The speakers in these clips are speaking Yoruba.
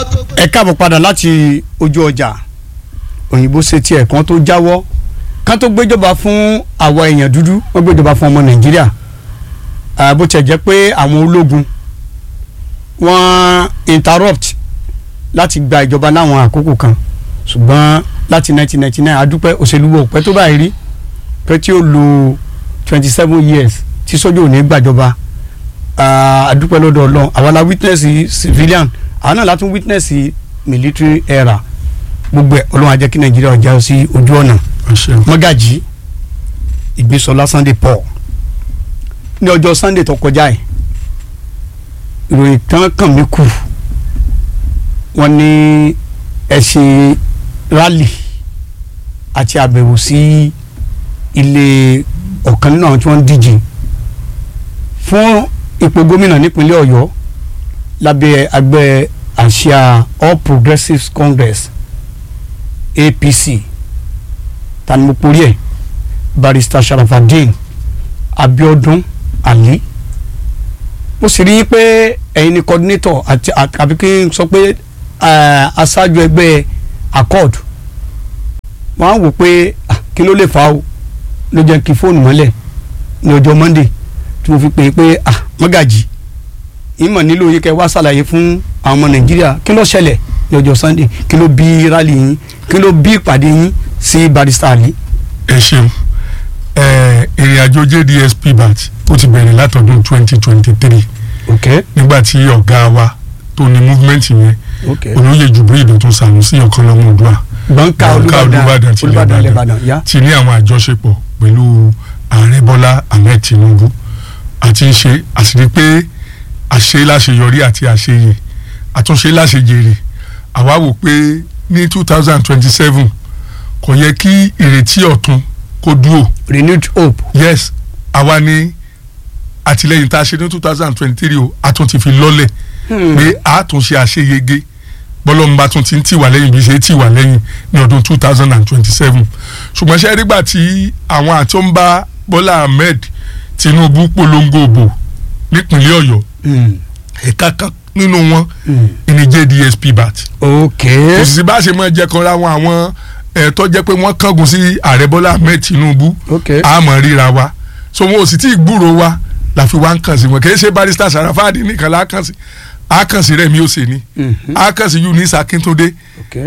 ẹ káàbọ̀ padà láti ojú ọjà òyìnbó ṣe tiẹ̀ kan tó jáwọ́ kan tó gbéjọba fún àwa èèyàn dúdú wọ́n gbéjọba fún ọmọ nàìjíríà Ah, bó tiẹ̀ jẹ́ pé àwọn ológun wọ́n interrupt láti gba ìjọba láwọn àkókò kan ṣùgbọ́n láti 1999 adúpẹ́ òṣèlú wo pẹ́ tó báyìí rí pé tí ó lo twenty seven years tí sójú ò ní gbàjọba Ah, adúpẹ́ lọ́dọ̀ ọlọ́run àwa la witness civilian àwọn náà látún witness military era gbogbo ẹ̀ ọlọ́run á jẹ́ kí nàìjíríà ọjà sí ojú ọ̀nà mọ́gàjì ìgbésọlá sunday paul ní ọjọ́ sunday tó kọjá yìí ìròyìn tán kàn mí kù wọ́n ní ẹ ṣe rally àti àbẹ̀wò sí ilé ọ̀kan nínú àwọn tí wọ́n ń díje fún ipò gómìnà nípínlẹ̀ ọ̀yọ́ lábẹ́ àgbẹ̀ àsíá all progressives congress apc tani mo porí ẹ̀ barrister sharafadin abiodun ali mo sì rí i pé ẹ̀yin ni coordinator àti àbí kí n sọ pé eh, aṣáájú ẹgbẹ́ accord wọ́n á wò pé ah, kí ló lè fà á o ló jẹ́ kí fóònù mọ́lẹ̀ ní ọjọ́ monday tí mo fi pè é pé ah mọ́gàjì ìmọ̀ nílò yìí kẹ́ wá ṣàlàyé fún àwọn ọmọ nàìjíríà kí ló ṣẹlẹ̀ ní ọjọ́ sunday kí ló bí rally yín kí ló bí ìpàdé yín sí barrister ali. ẹ ṣeun ẹ ìrìn àjò jdsp bat ó ti bẹ̀rẹ̀ látọdún twenty twenty three ok nígbà tí ọ̀gá wa tó ní movement yẹn ok olóyè jubril dọ̀tún sànúsí ọ̀kanlọ́mọ òdua gbọ̀ǹkà Gbọ̀ǹká olùbàdàn Olúbàdàn tilẹ̀ olùbàdàn Ìbàdàn. lẹ́bàdàn yá. ti ní àwọn àjọṣepọ̀ pẹ̀lú ààrẹ bọ́lá ahmed tinubu àti ṣe àṣírí pé àṣe láṣeyọrí àti àṣeyè àtúnṣe láṣejèrè àwa wò pé ní two thousand twenty seven kò yẹ kí ìrètí ọ̀tun kó dúrò renewed hope. yes àwa ní àtìlẹyìn tá a ṣe ní two thousand twenty three o a tún ti fi lọ́lẹ̀ pé a tún ṣe àṣeyege bọ́lọ́mùbá tún ti ń tì wá lẹ́yìn bí ṣe tì wá lẹ́yìn ní ọdún two thousand and twenty seven ṣùgbọ́n ṣe rígbà tí àwọn àti ó ń bá Bọ́lá Ahmed Tinubu polongo òbò nípínlẹ̀ Ọ̀yọ́ Mm. ẹ̀ka kan nínú wọn Mm. ìní JDSP bat ok kò sì sí bá a ṣe máa jẹ́ kanra wọn àwọn ẹ̀ tó jẹ́ pé wọ́n kángun sí ààrẹ Bọ́lá Ahmed Tinubu ok a mọ̀ ríra wa so wọn ò sì tí ì gbúrò wa la fi wá ń kàn sí wọn kì í ṣe barrister Sarafadi nìkan la kàn sí a kàn sí Rẹ̀mí Òsèní Mhm. a kàn sí Eunice Akíntúndé ok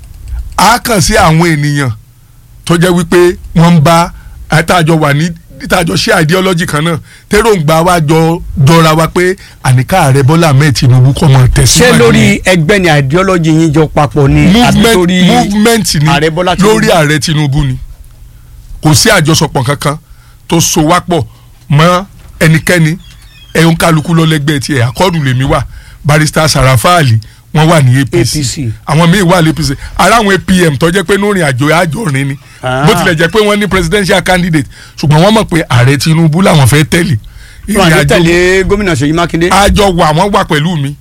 a kàn sí àwọn ènìyàn tó jẹ́ wípé wọ́n ń bá àtàjọ wà ní ìtàjọ ṣe ideology kan náà tẹ́rọ̀ǹgbà wa jọ jọra wa pé àníká ààrẹ Bọ́lá Ahmed Tinubu kọ́ mọ ṣé tẹ̀síwájú lórí ẹgbẹ́ ni ideology yín jọ papọ̀ ni àbí movement lórí movement ni Ààrẹ Bọ́lá Tinubu? lórí ààrẹ Tinubu ni kò sí àjọsọpọ̀ kankan tó so wá pọ̀ mọ́ ẹnikẹ́ni ẹ̀hún kálukú lọ́lẹ́gbẹ́ tiẹ̀ àkọ́dù lèmi wà barrister Sarafa Ali wọ́n wà ní APC APC. àwọn míì wà ní APC ara àwọn APM tó jẹ́ pé lórí àjò àjọrin ni Ah. bó tilẹ̀ jẹ́ pé wọ́n ní presidential candidate ṣùgbọ́n wọ́n mọ̀ pé ààrẹ Tinubu làwọn fẹ́ tẹ̀lé wọn àti tẹ̀lé gómìnà Ṣèyí Mákindé. àjọ wà wọ́n wà pẹ̀lú mi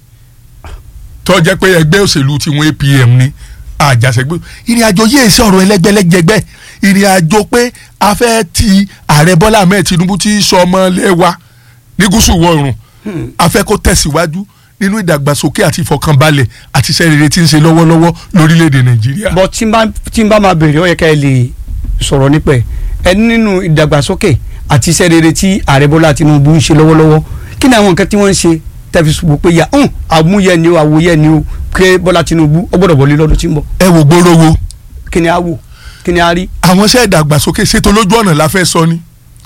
tó jẹ́ pé ẹgbẹ́ òṣèlú tiwọn APM ni àjàṣẹ́gbé ìrìn àjò yìí ṣe ọ̀rọ̀ ẹlẹ́gbẹ́lẹ́gbẹ́ ìrìn àjò pé a fẹ́ ti ààrẹ Bọ́lá Ahmed Tinubu tí í sọ ọmọ lẹ́wà ní gúúsù ìwọ̀ oòrùn a fẹ́ kó tẹ̀síwájú nínú ìdàgbàsókè àti ìfọkànbalẹ̀ àti iṣẹ́ rere tí ń ṣe lọ́wọ́lọ́wọ́ lórílẹ̀‐èdè Nàìjíríà. bọ́ tí n bá tí n bá máa bèrè ó yẹ ká ẹ lè sọ̀rọ̀ nípa ẹ̀ ẹ nínú ìdàgbàsókè àti iṣẹ́ rere tí ààrẹ Bọ́lá Tinubu ń ṣe lọ́wọ́lọ́wọ́ kí ni àwọn nǹkan tí wọ́n ń ṣe tẹ́fi ṣùgbọ́n pé ya hàn àmúyẹ ni o àwòyẹ ni o pé Bọ́lá Tinubu ó gbọ́dọ̀ wọlé lọ́dún tí ń bọ̀ ẹ wò gbóròwò kí ni a wò kí ni a rí. àwọn iṣẹ́ ìdàgbàsókè ṣètò lójú ọ̀nà la fẹ́ sọ ni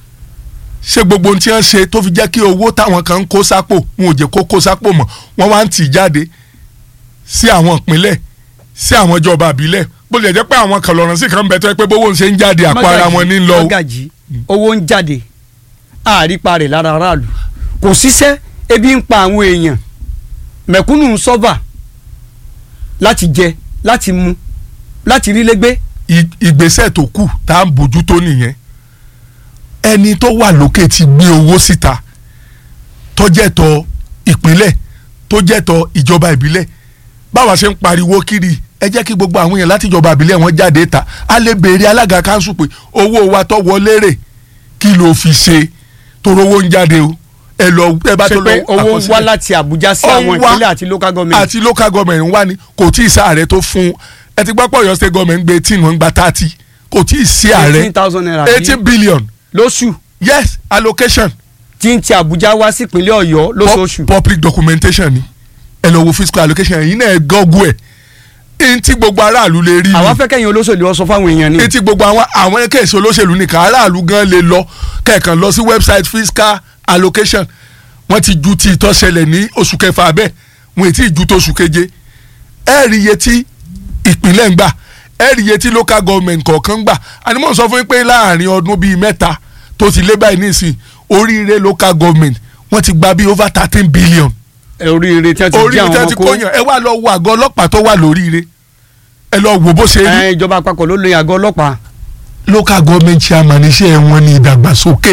ṣé gbogbo ohun tí wọ́n ṣe tó fi jẹ́ kí owó táwọn kan ń kó sápò wọn ò jẹ́ kó kó sápò mọ́ wọ́n wá ń tì í jáde sí àwọn ìpínlẹ̀ sí àwọn ìjọba àbílẹ̀ bó lè jẹ́ pé àwọn kan lọ́rùn sí kan bẹ̀ tó yẹ pé bówó ń ṣe ń jáde àpò ara wọn ní lọ. o. Mọ́gàjí owó ń jáde àrípa rẹ̀ lára aráàlú kò síṣẹ́ ebi ń pa àwọn èèyàn mẹ̀kúnnù ń sọ́fà láti jẹ láti mu láti rí lẹ́gbẹ́ I- ìgbésẹ̀ tó kù tá à ń bójú tó nìyẹn ẹni tó wà lókè ti gbé owó síta tó jẹ́ tọ ìpínlẹ̀ tó jẹ́ tọ ìjọba ìbílẹ̀ báwa ṣe ń pariwo kiri ẹ jẹ́ kí gbogbo àwọn èèyàn láti ìjọba ìbílẹ̀ wọn jáde ta a lè béèrè alága kanṣu pé owó wa tó wọlé rè kí ló fi ṣe toró owó ń jáde o ẹ lọ ẹ bá ṣe tó lọ pé owó ń wá àkọsílẹ̀. láti Àbújá sí Ó ń àwọn wá ìpínlẹ̀ àti local government àti local government ń wá ní kò tí ì sí ààrẹ tó fún ẹ ti gbọ́ pọ̀ Ọ̀yọ́ state government ń gbé eighteen wọ́n ń gba thirty kò tí ì sí ààrẹ eighteen thousand naira bí eighteen billion lóṣù yes allocation tí ń ti Àbújá wá sí ìpínlẹ̀ Ọ̀yọ́ lóṣooṣù. Pu- public documentation ni ẹ lọ wo fiscal allocation yìí náà ẹ gọ́gù ẹ̀ ẹni tí gbogbo aráàlú lè rí àwa ni fẹ́ kẹ́yìn olóṣèlú ọ sọ fáwọn èèyàn ni. ẹni tí gbogbo àwọn àwọn kéèsì olóṣèlú nìkan aráàlú gan lè lọ kẹ̀kan lọ sí website fiscal allocation wọ́n ti ju ti ìtọ́sẹ̀lẹ̀ ní oṣù kẹfà bẹ́ẹ̀ wọ́n ti ju tó oṣù keje ẹ rí iye tí ìpínlẹ̀ ń gbà ẹ rí iye tí local government kọ̀ọ̀kan ń gbà àní mò ń sọ fún yín pé láàrin ọdún bíi mẹ́ta tó ti lé báyìí nísìn oríire local government wọ́n ti gba bíi over thirteen billion ẹ oríire tí wọ́n ti jí oríire tí àwọn wọ́n ti ọmọ kó kóyàn ẹ wá lọ wo àgọ́ ọlọ́pàá tó wà lóríire ẹ lọ wo bó ṣe rí ẹ, ìjọba àpapọ̀ ló lo àgọ́ ọlọ́pàá. local government chairman iṣẹ́ wọn ní ìdàgbàsókè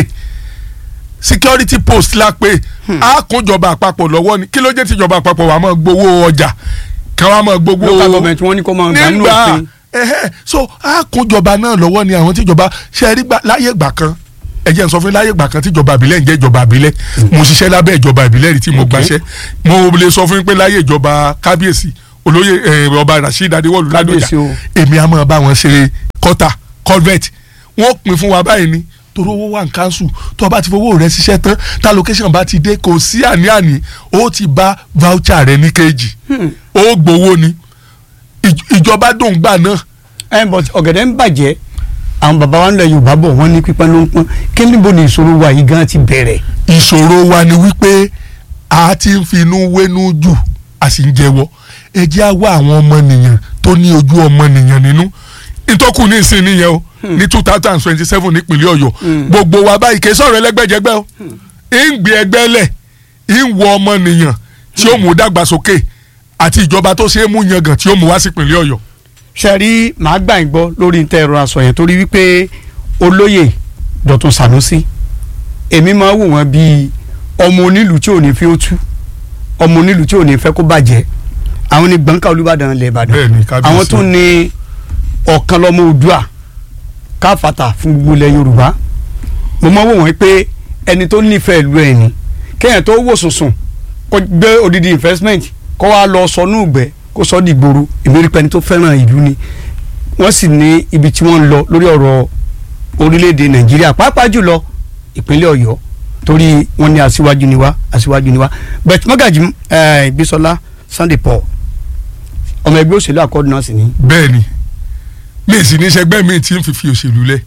security post la pé a kún ìjọba àpapọ̀ lọ́wọ́ ni kí ló jẹ́ tí ìjọba àpapọ̀ wà máa gbowó ọjà kí wọ́n máa gbowó local government wọ́n ní kó máa gbà nínú nígbà òfin. ẹhẹ́, so a kún ìjọba náà lọ́wọ́ ni àwọn tíjọba ṣe rí gbà láyé ìgbà kan ẹ jẹ́ n sọ fún yín láyé ìgbà kan tíjọba àbílẹ̀ ń jẹ́ ìjọba àbílẹ̀ mo ṣiṣẹ́ lábẹ́ ìjọba àbílẹ̀ rí tí mo gbaṣẹ́ mo lè sọ fún yín pé láyé ìjọba kábíyèsí olóyè eh, ọba rasheed adéwọlú ládọjà Kábíyèsí o. èmi á máa bá wọn ṣe kọ́tà culvert wọ́n pín fún wa báyìí ni torí owó wà ní council tó o bá ti fowó rẹ ṣiṣẹ́ tán tá location bá ti dé kò sí àní-àní ó ti bá voucher rẹ ní kejì ó gbowó ni Ìj- ìjọba dùn gbà náà ẹ but ọ̀gẹ̀dẹ̀ ń bàjẹ́ àwọn bàbá wa ń lọ Yorùbá bọ̀ wọ́n ní pípẹ́ ló ń pọ́n kí níbo ni ìṣòro wa yìí gan ti bẹ̀rẹ̀. ìṣòro wa ni wípé a ti ń finú wénú jù a sì ń jẹ́wọ́ ẹ jẹ́ á wá àwọn ọmọnìyàn tó ní ojú ọmọnìyàn nínú ìtọ́kù ní ìsìn nìyẹn o ní two thousand twenty seven nípínlẹ̀ Ọ̀yọ́ gbogbo wa báyìí kì í sọ̀rọ̀ ẹlẹ́gbẹ́jẹgbẹ́ o ń gbé ẹgbẹ́ lẹ̀ ń wọ ọmọnìyàn tí ó mú dàgbàsókè àti ìjọba tó ṣe é mú yangàn tí ó mú wá sípínlẹ̀ Ọ̀yọ́ ṣe rí màá gbà ń gbọ́ lórí ntẹ́ ẹ̀rọ aṣọ yẹn torí wípé olóyè Dọ̀tun Sànúsí èmi máa wò wọ́n bíi ọmọ onílù tí ò ní fi ó tú ọmọ onílù tí ò ní fẹ́ kó bàjẹ́ àwọn ní gbọ̀ǹkà Olúbàdàn ilẹ̀ Ìbàdàn Bẹ́ẹ̀ni, kábíyèsí. àwọn tó ní ọ̀kan lọ́mọ Oòduà káfàtà fún gbogbo ilẹ̀ Yorùbá mo máa wò wọ́n pé ẹni tó nífẹ̀ẹ́ ìlú ẹ̀ ni kéèyàn tó wò sùnsùn kó gbé odidi investment kó wá lọ sọnù ìgbẹ́ kó sọ dìgboro ìmírí pẹ́ni tó fẹ́ràn ìlú ni wọ́n sì ní ibi tí wọ́n ń lọ lórí ọ̀rọ̀ orílẹ̀-èdè Nàìjíríà pàápàá jùlọ ìpínlẹ̀ Ọ̀yọ́ torí wọ́n ní aṣíwájú ni wá aṣíwájú ni wá bẹ́ẹ̀ mọ́gàjì eh, Bísọ́lá Sunday Paul ọmọ ẹgbẹ́ òṣèlú àkọ́dù náà sì ní. bẹ́ẹ̀ ni mi sì ní sẹgbẹ́ mi tí ń fi fi òṣèlú lẹ̀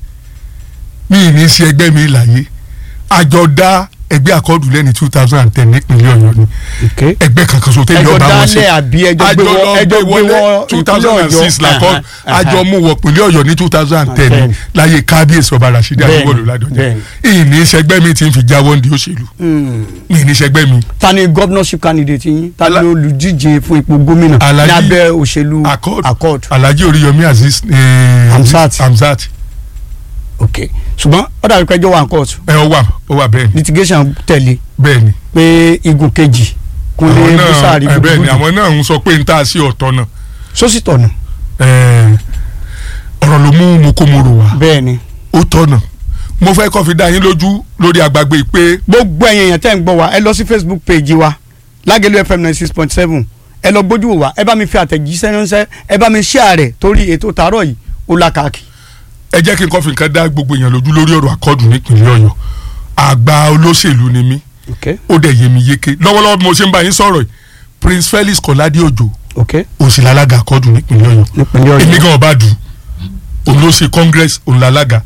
mi ní sí ẹgbẹ́ mi láyé àjọ dá ẹgbẹ́ àkọọ́dù lẹ́ni two thousand and ten nípínlẹ̀ Ọ̀yọ́ ni Okay. ẹgbẹ́ kankan so tẹ́lẹ̀ Ẹjọ́ ọba wọn ṣe dálẹ̀ àbí ẹjọ́ gbé wọ- ẹjọ́ gbé wọ two thousand and six ìpínlẹ̀ Ọ̀yọ́. làkọ́ Ẹhẹn, àjọ mú wọ pínlẹ̀ Ọ̀yọ́ ní two thousand and ten Bẹ́ẹ̀ni. láyé kábíyèsí ọba Rashidi Bẹ́ẹ̀ni, Adéwọlú Ládọjà bẹ́ẹ̀ni. ìní sẹgbẹ́ mi tí ń fi jáwọ́ ní òṣèlú Hmm. mi ní sẹgbẹ́ mi ta ni governorship candidate yín ta ni Ala- olùdíje fún ipò gómìnà ní Alhaji abẹ́ òṣèlú Accord accord Alhaji Oríyọmí Azeez eh, Hamzat. Hamzat ok ṣùgbọ́n ó dàbí pé ẹjọ́ wà ní court ẹ ọ wà ó wà bẹ́ẹ̀ ni litigation tẹ̀lé bẹ́ẹ̀ ni pé igun kejì àwọn kúnlé náà búsàárì ẹ bẹ́ẹ̀ ni gbogbo àwọn náà ń sọ pé n ta sí ọ̀tọ̀ náà sósì tọ̀nà Ẹ, ọ̀rọ̀ ló mú mokomoro wá bẹ́ẹ̀ ni ó tọ̀nà mo fẹ́ kọ́ fi dá yín lójú lórí àgbàgbé pé gbogbo ẹ̀yin èèyàn tẹ́ ń gbọ́ wa ẹ lọ sí facebook page wa lágẹ̀lú fm ninety six point seven ẹ lọ gbójú wò wá ẹ bá mi fi àtẹ̀jíṣẹ́ ránṣẹ́ ẹ bá mi share rẹ̀ torí ètò tààrọ̀ yìí ó làkàkì. ẹ jẹ́ kí n kọ́ fi nǹkan dá gbogbo èèyàn lójú lórí ọ̀rọ̀ àkọ́dù nípìnlẹ̀ Ọ̀yọ́ àgbà olóṣèlú ni mí ok ó dẹ̀ yé mi yéké lọ́wọ́lọ́wọ́ bí mo ṣe ń bá yín sọ̀rọ̀ yìí Prince Felix Kọ́ládé Òjó ok òsì lálága àkọ́dù nípìnlẹ̀ Ọ̀yọ́ nípínlẹ̀ èmi ọ̀yọ́ gan ọba dùn òun ló ṣe congress òun lálága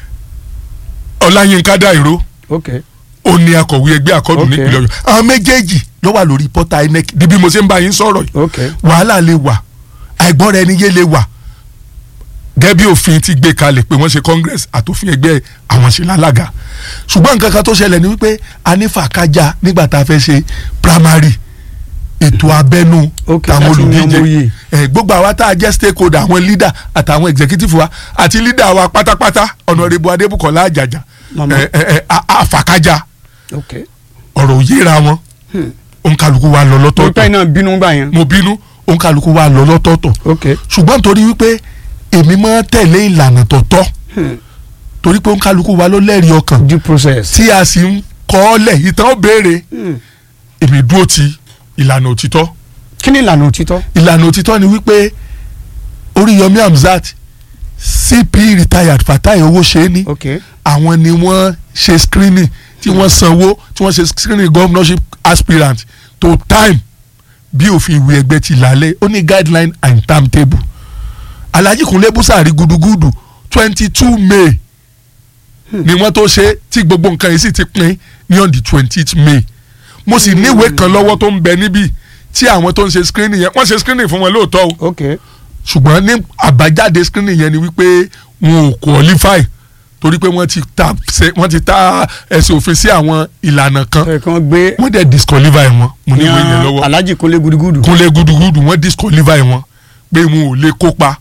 Ọláyínká Dáìró ok ó ní akọ̀wé ẹgbẹ́ àkọ́dù Ok. nípìnlẹ̀ Ọ̀yọ́ àwọn méjèèjì ló wà lórí pọ́tà INEC di bí mo ṣe ń bá yín sọ̀rọ̀ yìí ok wàhálà lè wà àìgbọ́ra ẹni yé lè wà gẹ́gẹ́ bí òfin ti gbé kalẹ̀ pé wọ́n ṣe congress àtòfin ẹgbẹ́ àwọn ṣe lálága ṣùgbọ́n nǹkan kan tó ṣẹlẹ̀ ni wípé a ní fàkájà nígbà tá a fẹ́ ṣe primary ètò abẹ́nú Ok, táwọn láti yan olùdíje mòye. ẹ gbogbo àwa tá a jẹ́ stakeholder àwọn leader àtàwọn executive wa àti leader wa pátápátá Honorable Adébùkọ́lá Àjàjà Màmá. ẹ ẹ ẹ a- àfàkájà ok ọ̀rọ̀ òyìnra wọn òǹkàlùkù wa lọ torí pé lọ́tọ̀ọ̀tọ̀ iná bínú gbà yẹn mo bínú òǹkàlùkù wa lọ lọ́tọ̀ọ̀tọ̀ ok ṣùgbọ́n torí wípé èmi máa ń tẹ̀lé ìlànà tọ̀tọ̀ torí pé òǹkàlùkù wa ló lẹ́rìí ọkàn due process tí a sì ń kọ́ ọ lẹ̀ ìtàn ó béèrè èmi dúró ti ìlànà òtítọ́ kí ni ìlànà òtítọ́. ìlànà òtítọ́ ni wípé Oríyọmí Hamzat CP retired Fatai Owóṣeéní ok àwọn ni wọ́n ṣe screening tí wọ́n sanwó tí wọ́n ṣe screening governorship aspirant to time bí òfin ìwé ẹgbẹ́ ti lálẹ́ ó ní guideline and timetable Alhaji Kunle Busari gudugudu twenty two May ni wọ́n tó ṣe tí gbogbo nǹkan yìí sì ti pín ní on the twentieth May mo sì níwèé kan lọ́wọ́ tó ń bẹ níbí tí àwọn tó ń ṣe screening yẹn wọ́n ṣe screening fún wọn lóòótọ́ o ok ṣùgbọ́n ní àbájáde screening yẹn ni wípé wọn ò qualify torí pé wọ́n ti ta ṣe wọ́n ti ta ẹ̀sìn òfin sí àwọn ìlànà kan ẹ kàn gbé wọ́n dẹ̀ disqualify wọn mo ní ìwé yẹn yan lọ́wọ́ Alhaji Kunle gudugudu. kúnlẹ̀ gudugudu wọ́n disqualify wọn pé wọn ò lè kópa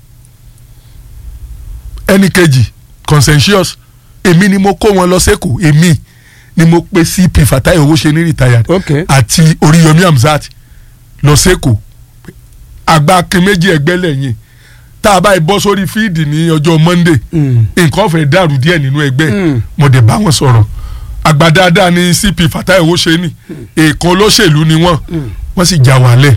ẹnì kejì consensus èmi ni mo kó wọn lọ sẹ́kọ̀ọ́ èmi ni mo pe CP Fatai Owóṣeéní retired ok àti Oríyọmí Hamzat lọ sẹ́kọ̀ọ́ àgbà akin méjì ẹgbẹ́ lẹ́yìn tá a bá yìí bọ́ sórí fíìdì ní ọjọ́ Monday Mm. nǹkan fẹ́ dàrú díẹ̀ nínú ẹgbẹ́ Mm. mo dẹ̀ bá wọn sọ̀rọ̀ àgbà dáadáa ní CP Fatai Owóṣeéní èèkan olóṣèlú ni wọ́n wọ́n sì já wàhálẹ̀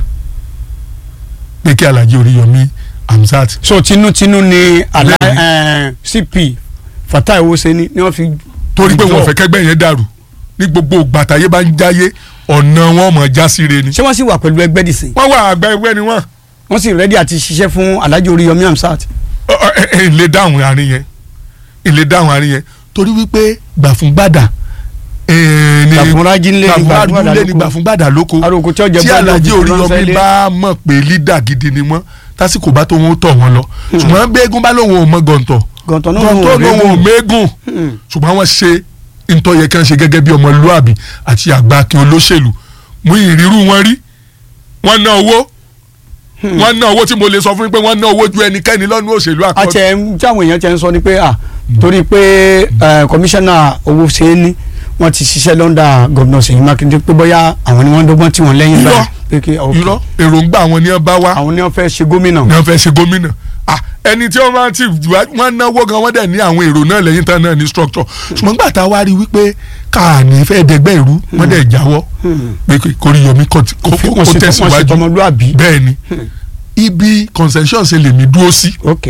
pé kí Alhaji Oríyọmí Hamzat so tinútinú ni ala Bẹ́ẹ̀ni. eh, CP Fatai Owóṣeéní ni wọ́n fi. torí pé wọn withdraw. fẹ́ kẹ́gbẹ́ yẹn dàrú ní gbogbo gbàtàyé bá ń jáyé ọ̀nà wọn mọ̀ já síre ni. ṣé wọ́n sì wà pẹ̀lú ẹgbẹ́ dìsìn wọ́n wà àgbà ẹgbẹ́ ni wọ́n wọ́n sì rẹ́dí àti ṣiṣẹ́ fún Alhaji Oríyọmí Hamzat. Ọ- ọ- ẹ- ẹ lè dáhùn àárín yẹn lè dáhùn àárín yẹn torí wípé gbà fún gbàdà eh, ni Gbàfúnrájí ńlé ni gbà fún Gbàfúngbàdà gbàdà lé ni lóko. gbà fún gbàdà lóko aróko tí ọjà tí bọ́ọ̀lù Alhaji òbí tó ránṣẹ́ Oríyọmí ilé. bá mọ̀ pé lídà gidi ni wọ́n tásìkò bá tó wọn tọ̀ wọn lọ ṣùgbọ́n gbẹ́gun bá lóun ò mọ gọ̀ǹtọ̀ gọ̀ǹtọ̀ náà gọ̀ǹtọ̀ lóun ò mú mẹ́gùn ṣùgbọ́n wọ́n ṣe ntọ́ yẹ kí wọ́n ṣe gẹ́gẹ́ bí ọmọlúàbí àti àgbà akin olóṣèlú mú ìrírú wọn rí wọ́n ná owó wọ́n ná owó tí mo lè sọ fún yín pé wọ́n ná owó ju ẹnikẹ́ni lọ́nu òṣèlú àkọ́kọ́ àti tí àwọn èèyàn ti ń sọ ni pé à torí pé eh, kọmíṣánná Owóṣeéní wọ́n ti ṣiṣẹ́ lọ́ndà gọ́vnà Ṣèyí Mákindé pé bóyá àwọn ni wọ́n dọ́gbọ́n tí wọ́n lẹ́yìn Irọ́. báyìí pé kí ok, irọ́ èròǹgbà àwọn ni wọ́n bá wá àwọn ni wọ́n fẹ́ ṣe gómìnà. ni wọ́n fẹ́ ṣe gómìnà Ah, ẹni tí wọ́n bá ti wá- wọ́n náwó gan wọ́n dẹ̀ ní àwọn èrò náà lẹ́yìn tán náà ní structure ṣùgbọ́n gbà tá a wá rí wípé káàní fẹ́ dẹgbẹ́ ìrú wọ́n dẹ̀ jáwọ́ pé kí Oríyọmí kó ti- kó wọ́n kó ṣe wọ́n ṣe tẹ̀síwájú tọmọlúàbí. bẹ́ẹ̀ ni ibi consensus ṣe lèmi dúró sí ok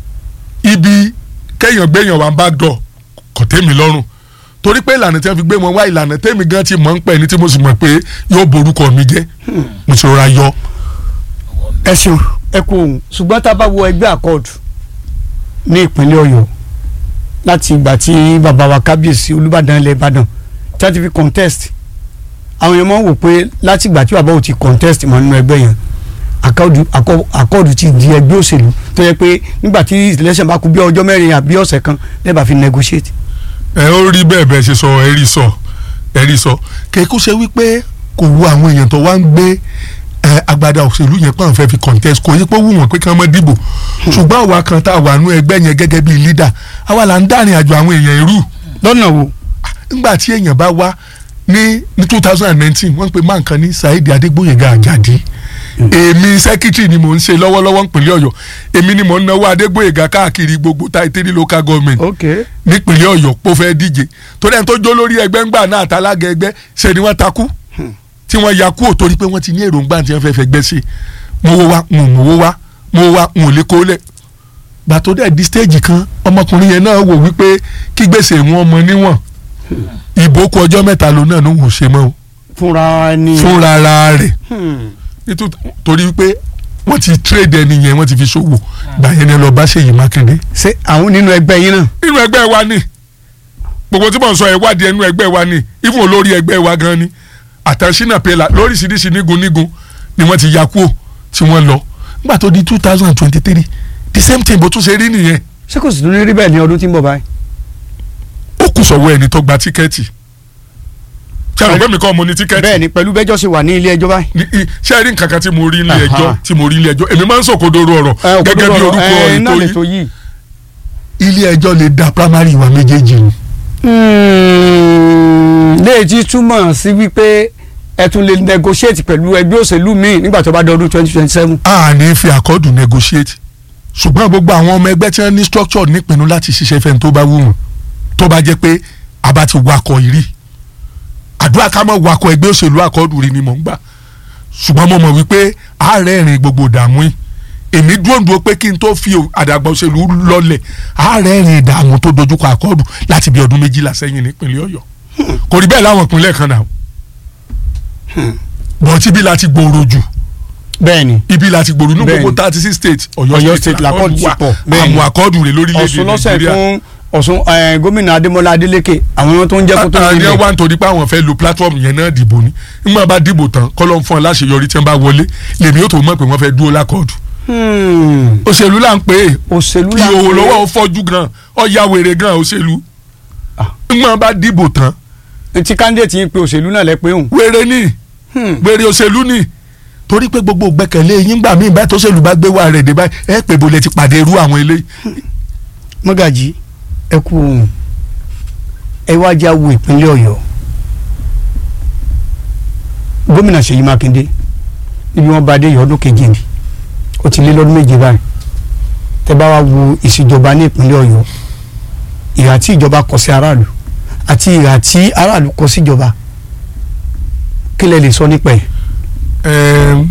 ibi kéèyàn gbéyàn wá back door kò tẹ́mi lọ́rùn torí pé ìlànà tí wọ́n fi gbé wọn wá ìlànà tẹ́mi gan ti mọ̀ ń pẹ́ ni tí mo sì mọ̀ pé yóò borúkọ mi jẹ́ mo ti rọra yọ. ẹ ṣeun ẹ kú òun ṣùgbọ́n tá a bá wo ẹgbẹ́ àkọọ̀dù ní ìpínlẹ̀ Ọ̀yọ́ láti ìgbà tí bàbá wa kábíyèsí Olúbàdàn ilẹ̀ Ìbàdàn tí wọ́n ti fi contest àwọn èèyàn máa ń wò pé láti ìgbà tí bàbá ò ti contest mọ́ nínú ẹgbẹ́ yẹn àkọọ̀dù àkọ- àkọọ̀dù ti di ẹgbẹ́ òṣèlú tó yẹ pé nígbà tí election bá kù bí ọjọ́ mẹ́rin àbí ọ̀sẹ̀ kan lẹ́bàá fi negotiate. ẹ ó rí bẹ́ẹ̀ bẹ́ẹ̀ ṣe sọ ẹ rí sọ ẹ rí sọ kéèkó ṣe wípé kò wu àwọn èèyàn tó wá ń gbé ẹ agbada òṣèlú yẹn pọ́n fẹ́ fi contest kò yí pé ó wù wọ́n pé kí wọ́n má dìbò ṣùgbọ́n àwa kan tá a wà nú ẹgbẹ́ yẹn gẹ́gẹ́ bíi leader àwa là ń dárìn àjò àwọn èèyàn irú lọ́nà wo ńgbà tí èèyàn bá wá ní ní two thousand and nineteen wọ́n ń pe máa nǹkan ní Saheed Adégbóyèga Àjàdí èmi sẹ́kítírì ni mò ń ṣe lọ́wọ́lọ́wọ́ nípínlẹ̀ Ọ̀yọ́ èmi ni mò ń náwó Adégbóyèga káàkiri gbogbo táìtẹ́rì local government ok nípínlẹ̀ Ọ̀yọ́ pó fẹ́ díje torí ẹni tó jó lórí ẹgbẹ́ ńgbà náà àtàlágẹ ẹgbẹ́ ṣe ni wọ́n takú tí wọ́n ya kúrò torí pé wọ́n ti ní èròǹgbà tí wọ́n fẹ́ fẹ́ gbẹ́ sí mo wo wa n ò mowó wa mo wo wa n ò lè kó lẹ̀ gbà tó dẹ̀ di stage kan ọmọkùnrin yẹn náà wò wípé kí gbèsè wọn mọ níwọ̀n ìbò kù ọjọ́ mẹ́ta ló náà ló ń ṣe mọ́ o fúnra ẹni. fúnra ara rẹ̀ Hmm. nítorí torí wípé wọ́n ti trade ẹni yẹn wọ́n ti fi ṣòwò gbà yẹn ni ẹ lọ bá Ṣèyí Mákindé ṣé àwọn nínú ẹgbẹ́ yín náà. nínú ẹgbẹ́ wa ni gbogbo tí mò ń sọ ẹ̀ wádìí ẹnu ẹgbẹ́ wa ni even olórí ẹgbẹ́ wa gan ni àtàṣínà pẹ̀lá lóríṣiríṣi nígun nígun ni wọ́n ti ya kúò tí wọ́n lọ nígbà tó di two thousand and twenty three the same thing bó tún ṣe rí nìyẹn ṣé kò sì tún ní rí bẹ́ẹ̀ ní ọdún tí ń bọ̀ báyìí. ó kù sọ̀wọ́ ẹni tó gba tíkẹ́ẹ̀tì ṣé àwọn ọ̀gbẹ́mi kan mo ní tíkẹ́ẹ̀tì bẹ́ẹ̀ ni pẹ̀lú bẹ́jọ́ ṣe wà ní ilé ẹjọ́ báyìí. ní- í- ṣé ẹ rí nǹkan kan tí mo rí ilé Aha. ẹjọ́ tí mo rí ilé ẹjọ́ èmi máa ń sòkodoro ọ̀rọ̀ gẹ́gẹ́ bí orúkọ ètò yìí ètò yìí. ilé ẹjọ́ lè da primary wa méjèèjì ni léèjì túmọ̀ sí wípé ẹ tún lè negotiate pẹ̀lú ẹgbẹ́ òṣèlú míì nígbà tó bá dọdún twenty twenty seven. a ní fi àkọ́dù negotiate ṣùgbọ́n gbogbo àwọn ọmọ ẹgbẹ́ tí wọ́n ní structure nípinnu láti ṣiṣẹ́ fẹ́ni tó bá wù wọ́n tó bá jẹ́ pé a bá ti wakọ̀ ìrí àdúrà ká mọ̀ wakọ̀ ẹgbẹ́ òṣèlú àkọ́dù rí ni mò ń gbà ṣùgbọ́n mo mọ̀ wípé àárẹ̀ rìn gbogbo ìdààmú yìí èmi dúró dúró pé kí n tó fi àdàgbà òṣèlú lọlẹ̀ àárẹ̀ rìn ìdààmú tó dojúkọ àkọ́dù láti bí ọdún méjìlá sẹ́yìn nípínlẹ̀ ọ̀yọ́ kò rí bẹ́ẹ̀ láwọn ìpínlẹ̀ kan náà bọ̀tí bí láti gbòòrò jù bẹ́ẹ̀ni ibi láti gbòòrò ní gbogbo Bẹ́ẹ̀ni. thirty six states Ọ̀yọ́ ọ̀yọ́ state state làkọ́dù ti pọ̀, bẹ́ẹ̀ni. àmọ́ àkọ́dù rẹ̀ lórílẹ̀‐èdè ọ̀sùn lọ́sẹ̀ nàìjíríà fún ọ̀sùn eh, gómìnà adémọlá adélékè àwọn tó ń jẹ́ kó tó ń àní rí wá nítorí pé àwọn fẹ́ lo platform yẹn náà dìbò ni nígbà bá dìbò tán kọ́lọ́ ń fún ọ láṣeyọrí tí wọ́n bá wọlé lèmi yóò tó mọ̀ pé wọ́n fẹ́ dúró lákọ̀ọ́dù òṣèlú là ń pè é òṣèlú kí òwò lọ́wọ́ ó fọ́jú gan ọ̀ya wèrè gan òṣèlú Ah. nígbà bá dìbò tán tí candidate yín pe òṣèlú náà lẹ pé òun. wèrè ni wèrè òṣèlú ni torí pé gbogbo gbẹ́kẹ̀lé yín gbà mí báyìí tóṣèlú bá gbé wà rẹ̀ dé báyìí ẹ pè bó lẹ ti pàdé irú àwọn eléyìí mọ́gàjì ẹ kú ohun ẹ wá já wo ìpínlẹ̀ ọ̀yọ́ gómìnà ṣèyí mákindé níbi wọn bá dé yọ ọdún kejì ni ó ti lé lọ́dún méje báyìí tẹ bá wá wo ìṣèjọba ní ìpínlẹ̀ ọ̀yọ́ ìhà tí ìjọba kọ sí aráàlú àti ìhà tí aráàlú kọ síjọba kí lẹ lè sọ nípa ẹ̀. Ẹm,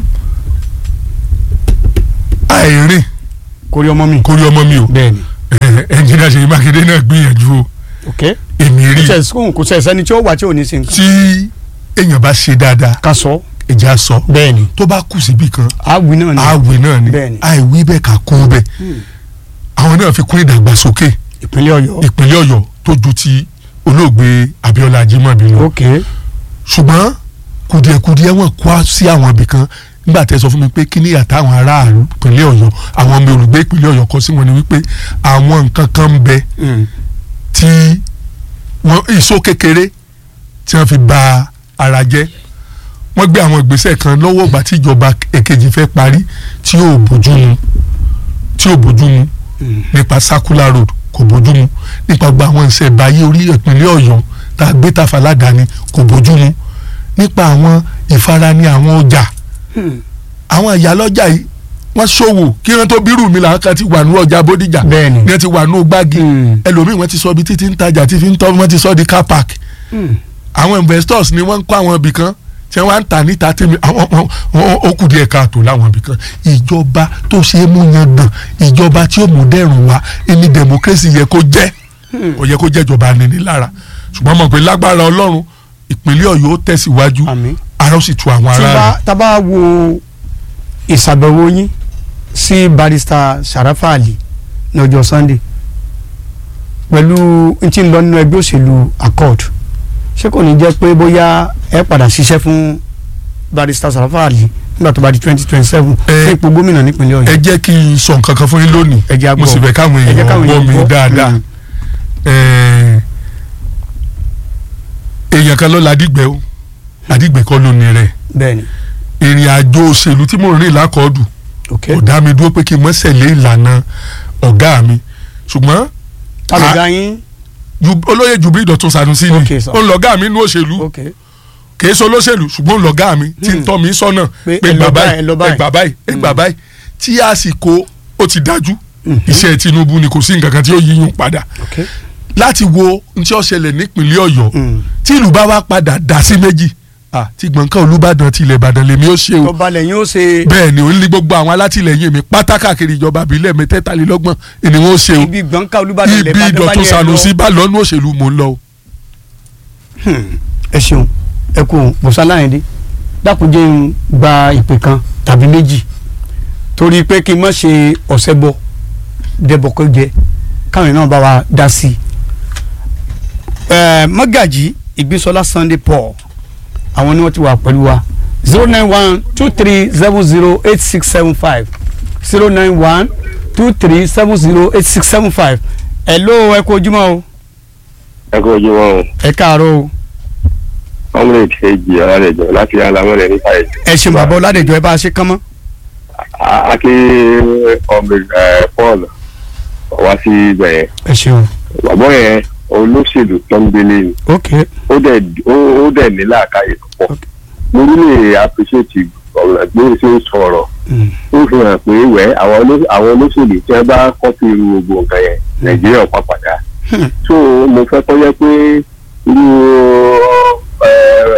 àìrìn kórí ọmọ mi. kórí ọmọ mi o bẹ́ẹ̀ni ẹnjìnìá Ṣèyí Mákindé náà gbìyànjú o ok èmi rí kò sẹ̀ kò sẹ̀ sẹ́ni tí ó wà tí ò ní sí nǹkan. tí èèyàn bá ṣe dáadáa ká sọ ẹja sọ bẹ́ẹ̀ni tó bá kù síbì kan àwìn náà ni. àwẹ̀ náà ni Bẹ́ẹ̀ni. àìwí bẹ́ẹ̀ ká kún bẹ́ẹ̀ àwọn náà fi kún ìdàgbàsókè ìpínlẹ̀ ọ̀yọ́. ìpínlẹ̀ Ọ̀yọ́ tó ju ti olóògbé Abíọ́lá Ajímọ̀bí lọ ok ṣùgbọ́n kùdìẹ̀kùdìẹ̀ wọn kó sí àwọn ibì kan nígbà tẹ́ sọ fún mi pé kí ni àtàwọn aráàlú ìpínlẹ̀ Ọ̀yọ́ àwọn ọmọ olùgbé ìpínlẹ̀ Ọ̀yọ́ kọ sí wọn ni wípé àwọn nǹkan kan ń bẹ tí wọn ìṣó kékeré tí wọ́n fi ba ara jẹ́ wọ́n gbé àwọn ìgbésẹ̀ kan lọ́wọ́ ìgbà tí ìjọba èkejì fẹ́ parí tí ò bójú mu tí ò bójú mu nípa circular road kò bójú mu nípa gba àwọn ìṣẹ̀báyé orí ìpínlẹ̀ Ọ̀yọ́ tá a gbé tàfà ládàáni kò bójú mu nípa àwọn ìfarani àwọn ọjà àwọn ìyálọ́jà yìí wọ́n ṣòwò kí wọ́n tó bírù mi làwọn kan ti wà ní ọjà Bódìjà Bẹ́ẹ̀ni. ní wọ́n ti wà ní gbági ẹlòmíì wọ́n ti sọ ibi títí ń tajà tí fi ń tọ́ wọ́n ti sọ di car park àwọn investors ni wọ́n ń kọ́ àwọn ibì kan tí wọ́n á ń tà níta tí mi àwọn àwọn- àwọn ó kù díẹ̀ káàtó láwọn ibì kan ìjọba tó ṣe é mú yan dàn ìjọba tí ó mú dẹ̀rùn wá ẹni democracy yẹ kó jẹ́ kò yẹ kó jẹ́ ìjọba anini lára ṣùgbọ́n mọ̀ pé lágbára Ọlọ́run ìpínlẹ̀ Ọ̀yọ́ ó tẹ̀síwájú àmín. ara ó sì tu àwọn tí ará bá rẹ̀ tá bá wo ìsàbẹ̀wò yín sí barista Sharafa Ali ní ọjọ́ Sunday pẹ̀lú n tí ń lọ nínú ẹgbẹ́ òṣèlú accord ṣé kò ní jẹ́ pé bóyá ẹ padà ṣiṣẹ́ fún barista Sharafa Ali nígbà tó bá di twenty twenty seven Ẹ- fún ipò gómìnà nípínlẹ̀ ẹ Ọ̀yọ́. jẹ́ kí n sọ nǹkan kan fún yín lónìí Ẹ jẹ́ á mo gbọ́. sì fẹ́ káwọn Ẹ jẹ́ èèyàn káwọn gbọ́ èèyàn mi gbọ́. dáadáa Mm. Ẹ̀ẹ́, èèyàn kan ló la dìgbẹ́ o àdìgbẹ́ kọ́ ló ní rẹ̀ bẹ́ẹ̀ni ìrìn àjò òṣèlú tí mò ń rìn lákọ̀ọ́dù ok kò dá mi dúró pé kí n mọ́ sẹ̀lé ìlànà ọ̀gá mi ṣùgbọ́n alùgá yín Ju- olóyè Jubril Dọ̀tun Sanusi ni Okay, sir. ó ń lọ́gá mi nínú òṣèlú ok kìí ṣe olóṣèlú ṣùgbọ́n ó ń lọ́gá mi tí ń Hmm. tọ́ mi sọ́nà Pé pé ẹ lọ gbà báyìí, báyìí ẹ lọ ẹ báyìí. gbà báyìí ẹ gbà báyìí tí àsìkò ó ti dájú Mhm. iṣẹ́ Tinubu ni kò sí nǹkan kan tí ó yíyún padà ok láti wo n tí ó ṣẹlẹ̀ nípìnlẹ̀ Ọ̀yọ́ Mm. tí ìlú bá wá padà dá sí méjì ah, tí gbọ̀ǹkan Olúbàdàn ti ilẹ̀ Ìbàdàn lèmi ó ṣe o tọ́ba lẹ́yìn ó ṣe bẹ́ẹ̀ ni òun ní gbogbo àwọn alátìlẹyìn mi pátá káàkiri ìjọba àbílẹ̀ mẹ́tẹ́tàlélọ́gbọ̀n ni wọ́n ṣe o ibi gbọ̀ǹkà olúbàdàn ibi lẹ́bàdàn bá Dọ̀tun ní ẹ lọ. Sanusi bá lọ́nu òṣèlú mò ń lọ o. ẹ ṣeun ẹ kú bùsálàyìndé dákúnjẹ ń gba ìpè kan tàbí méjì torí pé kí n má ṣe ọ̀sẹ̀ bọ dẹ́bọ̀ kó jẹ káwọn náà bá wa dá sí i. ẹ mọ́gàjì ìgbésọ́lá Sunday Paul àwọn ni wọ́n ti wà pẹ̀lú wa zero nine one two three seven zero eight six seven five zero nine one two three seven zero eight six seven five ẹ̀ ló ẹ kú ojúmọ́ o ẹ kó ojú wọn o ẹ káàárọ̀ o. ọmọlẹ kejì ọlọdẹjọ láti alamọlẹ nípa ẹ. ẹ ṣe bàbá ọládẹjọ ẹ bá a ṣe kán mọ. akí ọmọ ẹ paul wá sí ibẹ̀ yẹn ẹ ṣeun. bàbá yẹn olóṣèlú tó ń gbélé ni ok ó dẹ̀ ó ó dẹ̀ ní làákàyè púpọ̀ mo really appreciate ọ̀rọ̀ bí ó ṣe ń sọ̀rọ̀ Mm. ó fi hàn pé wẹ́ àwọn oló- àwọn olóṣèlú tí wọ́n bá kọ́pì irú gbogbo nǹkan yẹn nàìjíríà pàpàdà Hmm. so mo fẹ́ kọ́ yẹ pé irú ẹ,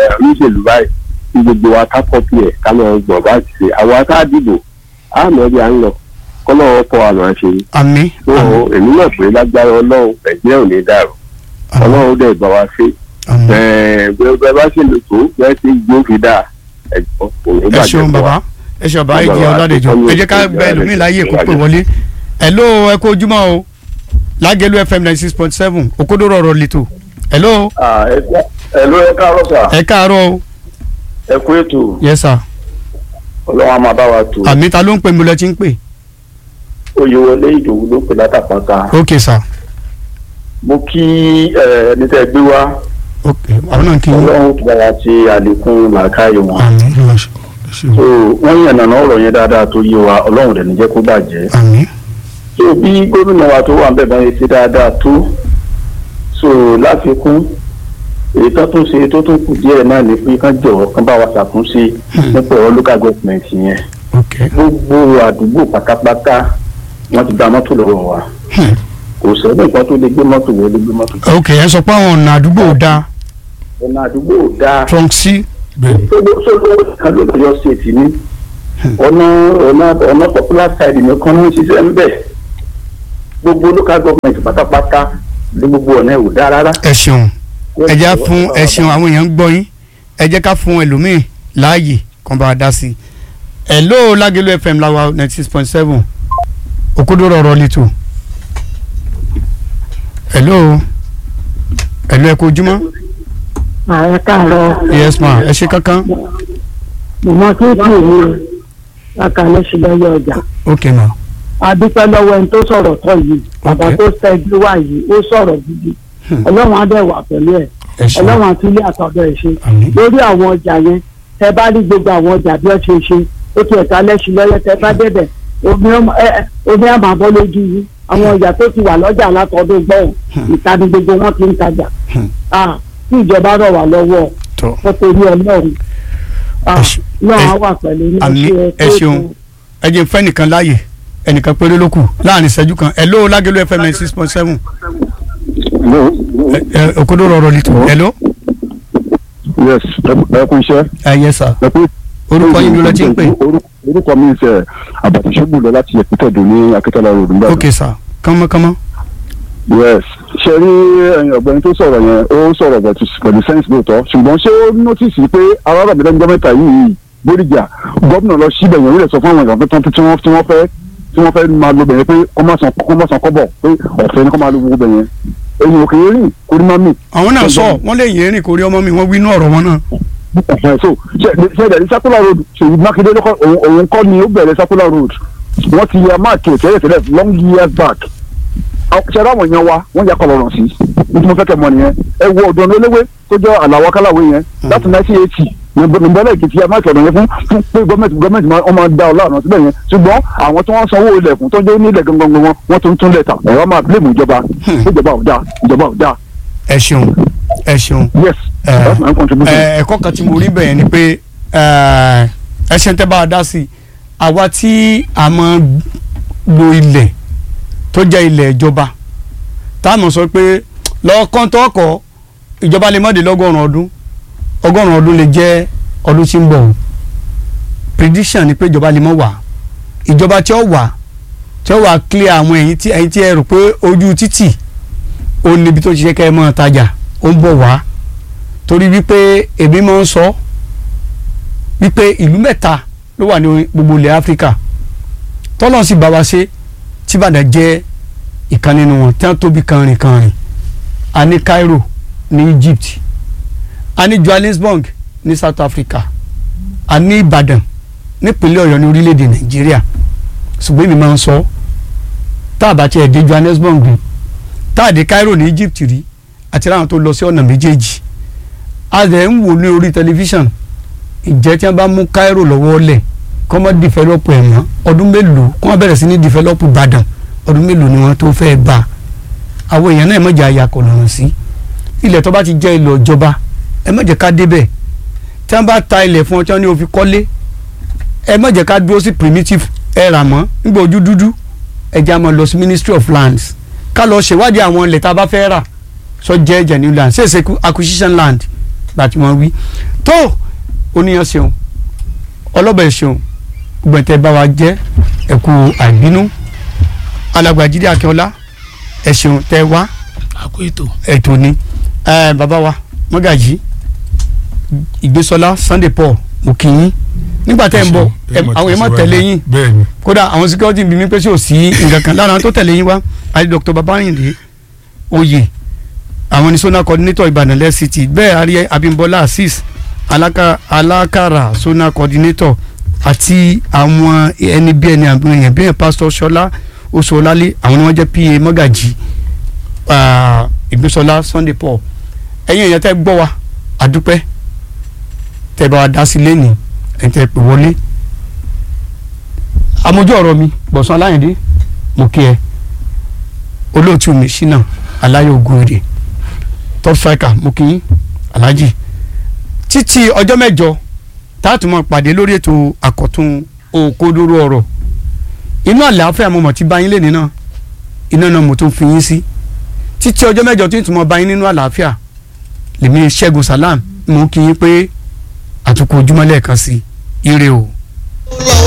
gbogbo wa ká kọ́pì ẹ̀ ká lọ gbọ̀n bá ti ṣe àwọn tá a dìbò á mọ̀ bí a ń lọ kọ́lọ́wọ́ kọ́ àmọ́ ṣe àmín tó èmi náà pé lágbára ọlọ́run nàìjíríà ò ní dàrú àmín ọlọ́run dẹ̀ bá wa ṣe àmín. bẹ́ẹ̀ bá ṣe lè tó bẹ́ẹ̀ ṣe gbó fi dáa ẹ̀jọ̀ kò ní ẹ bàjẹ́ ṣeun fún wa. bàbá ẹ ṣe ọba ìjì Bàbá, ọládẹjọ ọmọ ẹ jẹ́ ká ìjọba bẹ ẹlòmíì láyé kó pè wọlé hello ẹ kó ojúmọ́ o lágẹ̀lú fm ninety six point seven òkodoro ọ̀rọ̀ lẹ́tọ̀ hello ẹ ló ẹ káàárọ̀ sà ẹ káàárọ̀ o ẹ kú ètò yes sir ọlọ́run á máa bá wa tó àmì ta ló ń pè mí lọ tí ń pè oyè wọlé ìdòwú ló pè látàpọ̀ta ok sir mo kí ẹ, ẹni tẹ́ gbé wá ok àwọn náà kì í ọlọ́run tó bá wa ṣe àlékún làákàyè wọn àmì so wọ́n yàn nàná ọ̀rọ̀ yẹn dáadáa tó yé wa ọlọ́run dẹ̀ ní jẹ́ kó bàjẹ́ àmì so bí gómìnà wa tó wà ń bẹ̀ bá yẹn ṣe dáadáa tó so láfikún èyí tó tún ṣe tó tún kù díẹ̀ náà ni pé kán jọ̀wọ́ kán bá wa ṣàtúnṣe nípa ọ̀rọ̀ local government yẹn ok gbogbo àdúgbò pátápátá wọ́n ti gba mọ́tò lọ́wọ́ wa Hmm. kò sẹ́ni nǹkan tó lè gbé mọ́tò wọlé gbé mọ́tò jáde. ok ẹ sọ pé àwọn ọ̀nà àdúgbò ò dáa ọ̀nà àdúgbò ò dáa trunk c sọ́dọ̀ kan ló lọ́yọ́ ṣètì ní ọ̀nà ọ̀nà ọ̀nà popular side nìkan ló ń ṣiṣẹ́ ń bẹ̀ gbogbo local government pátápátá ní gbogbo ọ̀nà ẹ̀ ò dáa rárá. ẹ ṣeun ẹ jẹ́ fún ẹ ṣeun àwọn èèyàn ń gbọ́ yín ẹ jẹ́ ká fún ẹlòmíì láàyè kan bá a dá sí i hello lágẹ̀lú fm láwa ninety six point seven òkodoro ọ̀rọ̀ lẹ́tọ̀ hello hello ẹ kú ojúmọ́ ààrẹ káàárọ̀ yes ma ẹ ṣe kankan mọ̀mọ́ tó kù ní lákàlẹ́ sílẹ̀yẹ ọjà ok ma adúpẹ́ lọ́wọ́ ẹni tó sọ̀rọ̀ tọ́ yìí bàbá Ok. tó ṣẹ́jú wá yìí ó sọ̀rọ̀ gidi Hmm. ọlọ́run á dẹ̀ wà pẹ̀lú ẹ̀ ẹ ṣeun ọlọ́run àti ilé àtọ̀dọ̀ ẹ̀ ṣe àmín lórí àwọn ọjà yẹn tẹ bá rí gbogbo àwọn ọjà bí wọ́n ṣe ṣe ó ti ẹ̀ka lẹ́sìn lọ́yẹ tẹ bá débẹ̀ omi ọmọ- ẹ- ẹ- omi àmà bọ́ lójú yìí àwọn ọjà tó ti wà lọ́jà látọdún gbọ́n ìta ni gbogbo wọn ti ń tajà Hmm. Ah, kí ìjọba rọ̀ wá lọ́wọ́ tó ó torí ọlọ́run Ah, Ẹ ṣe- náà ẹ- á wà pẹ̀lú ní àmín ṣe ẹ ṣeun ẹ jẹ́ fẹ́ nìkan láàyè ẹnìkan péré ló kù láàrin ìṣẹ́jú kan hello lágẹ̀lú fm ninety six point seven òkodoro ọ̀rọ̀ lẹ́tọ̀ hello yes ẹ kú iṣẹ́ ẹ yes sir ẹ kú. orúkọ yín ló lọ tí ń pè Orúkọ- orúkọ mi ṣe àbàtì ṣẹ́gun lọ láti ẹ̀kútẹ̀dù ní akíntọ́lá road nígbà ok sir kánmọ́kánmọ́ yes ṣe rí ẹ̀yin ọ̀gbẹ́ni tó sọ̀rọ̀ yẹn ó sọ̀rọ̀ pẹ̀lú pẹ̀lú sense lóòótọ́ ṣùgbọ́n ṣé ó nọ́tìsì pé aráàlú àbẹ̀dẹ́gbẹ́ mẹ́ta yìí bóríjà gómìnà lọ síbẹ̀ yẹn ó lè sọ fún àwọn ìgbà tí wọ́n tí wọ́n fẹ́ tí wọ́n fẹ́ máa lo bẹ̀yẹn pé kó má san kó má san kọ́bọ̀ pé ọ̀fẹ́ ni kó máa lo gbogbo bẹ̀yẹn èyí ò kì í rìn kó ní má mì àwọn náà sọ wọn lè yẹn rìn kórí ọmọ mi wọn wí inú ọ̀rọ̀ wọn náà Ẹ̀hẹ̀, so ṣe ṣe ìdàrí circular road ṣèyí mákindé ló kọ́ òun òun kọ́ ni ó bẹ̀rẹ̀ circular road wọ́n ti ya máàkì tẹ́lẹ̀ tẹ́lẹ̀ long years back ṣe ara àwọn èèyàn wa wọ́n ya kọlọ̀rọ̀ sí ní tí mo fẹ́ kẹ́ mọ̀ nìyẹn ẹ wo ọ̀dọ́ olówó tó jẹ́ àlàwọ̀ kálàwé yẹn láti nineteen eighty nìbọ̀lẹ̀ èkìtì ya máàkì ọ̀dọ̀ yẹn fún fún pé gọ́ọ̀mẹ̀ntì gọ́ọ̀mẹ̀ntì máa wọ́n máa da ọ̀la ọ̀nà síbẹ̀ yẹn ṣùgbọ́n àwọn tí wọ́n sanwó ilẹ̀ fún tó jẹ́ onílẹ̀ gangan wọn wọ́n tún tún lẹ̀ tà ẹ̀rọ máa blame ìjọba ìjọba ò dáa ìjọba ò dáa ẹ ṣeun ẹ ṣeun yes Eh, that's my contribution. ẹ ẹ̀kọ́ kan tí mo rí bẹ̀yẹn ni pé ẹ ṣe ń tẹ́ bá a dá sí i àwa tí a máa lo ilẹ̀ tó jẹ́ ilẹ̀ ìjọba tá a mọ̀ sọ pé lọ́ọ̀kan tó ọkọ̀ ìjọba lè má dé lọ́gọ́rùn-ún ọdún ọgọ́rùn-ún ọdún lè jẹ́ ọdún tí ń bọ̀ o prediction ni pé ìjọba lè mọ̀ wá ìjọba tí ó wà tí ó wà clear àwọn ẹ̀yìn tí ẹ̀yìn tí ẹ rò pé ojú títì ó níbi tó ṣiṣẹ́ kẹ́ ẹ mọ́ tajà ó ń bọ̀ wá torí wípé èmi máa ń sọ wípé ìlú mẹ́ta ló wà ní gbogbo ilẹ̀ áfíríkà tọ́lọ́ sì bá wa ṣe tí Ìbàdàn jẹ́ ìkan nínú wọn tí wọ́n tóbi kanrin kanrin a ní Cairo ní Egypt a ní Johannesburg ní South Africa a ní Ìbàdàn nípínlẹ̀ Ọ̀yọ́ ní orílẹ̀-èdè Nàìjíríà ṣùgbọ́n èmi máa ń sọ tá a bá tiẹ̀ dé Johannesburg rí tá a dé Cairo ní Egypt rí àti láwọn tó lọ sí ọ̀nà méjèèjì a lè ń wò ní orí tẹlifíṣàn ìjẹ́ tí wọ́n bá mú Cairo lọ́wọ́ lẹ̀ kọ́ mọ́ dìfẹ́lọ́pù ẹ̀ mọ́ ọdún mélòó kọ́ wọ́n bẹ̀rẹ̀ sí ní dìfẹ́lọ́pù Ìbàdàn ọdún mélòó ni wọ́n tó fẹ́ bá àwọn èèyàn náà ẹ má jẹ́ àyàkọ̀ lọ́rùn sí ilẹ̀ tó bá ti jẹ́ ilẹ̀ ìjọba ẹ má jẹ́ ká débẹ̀ tí wọ́n bá ta ilẹ̀ fún ọ tí wọ́n ní o fi kọ́lé ẹ má jẹ́ ká dúró sí primitive ẹ rà mọ́ nígbà ojú dúdú ẹ jẹ́ àmọ́ lọ sí Ministry of Lands ká lọ ṣèwádìí àwọn ilẹ̀ tá a bá fẹ́ rà sọ jẹ́ genuine land ṣèṣe acquisition land gbà tí wọ́n wí tó oníyan ṣeun ọlọ́bẹ̀ ṣeun gbẹ̀tẹ̀ bá wa jẹ́ ẹ̀kú àìbínú alàgbàjídé akínọlá ẹ ṣeun tẹ wá àkó ètò. ètò ni ẹ bàbá wa mọ́gàjì ìgbésọlá sunday paul mo kì í yín nígbà tẹ́ ń bọ̀ ẹ, àwọn èèyàn máa tẹ̀lé yín bẹ́ẹ̀ ni kódà àwọn security bí mi pé sí ò sí nǹkan kan lára àwọn tó tẹ̀lé yín wá àti dr babayinde oyè àwọn ní zonal coordinator ìbàdàn lẹ́sìtì bẹ́ẹ̀ àrí abimbola azeez alaka alakara zonal coordinator àti àwọn ẹni bí ẹni àwọn èèyàn bí ẹni pastor sọlá oṣoolálé àwọn ni wọ́n jẹ́ pa mọ́gàjì ah, ìgbésọlá sunday paul ẹ̀yin èèyàn tẹ́ gbọ́ wa àdúpẹ́ tẹ́ bá wa dá sí lẹ́nìí ẹ̀ tẹ́ pè wọlé amójú ọ̀rọ̀ mi gbọ̀nsán aláyẹ̀dé mo kí ẹ olóòtú mi ṣínà aláyọ̀ ògùnrè top striker mo kí yín alhaji títí ọjọ́ mẹ́jọ táàtù mọ́ pàdé lórí ètò àkọ́tún òkodoro ọ̀rọ̀ inú àlàáfíà mo mọ̀ tí báyìí lè nínà iná náà mo tún fi yín sí títí ọjọ́ mẹ́jọ tí n tún mọ́ báyìí nínú àlàáfíà lèmi ṣẹ́gun salam mo kí yín pé àtúkọ̀ ojúmọ́ lẹ́ẹ̀kan sí ire o.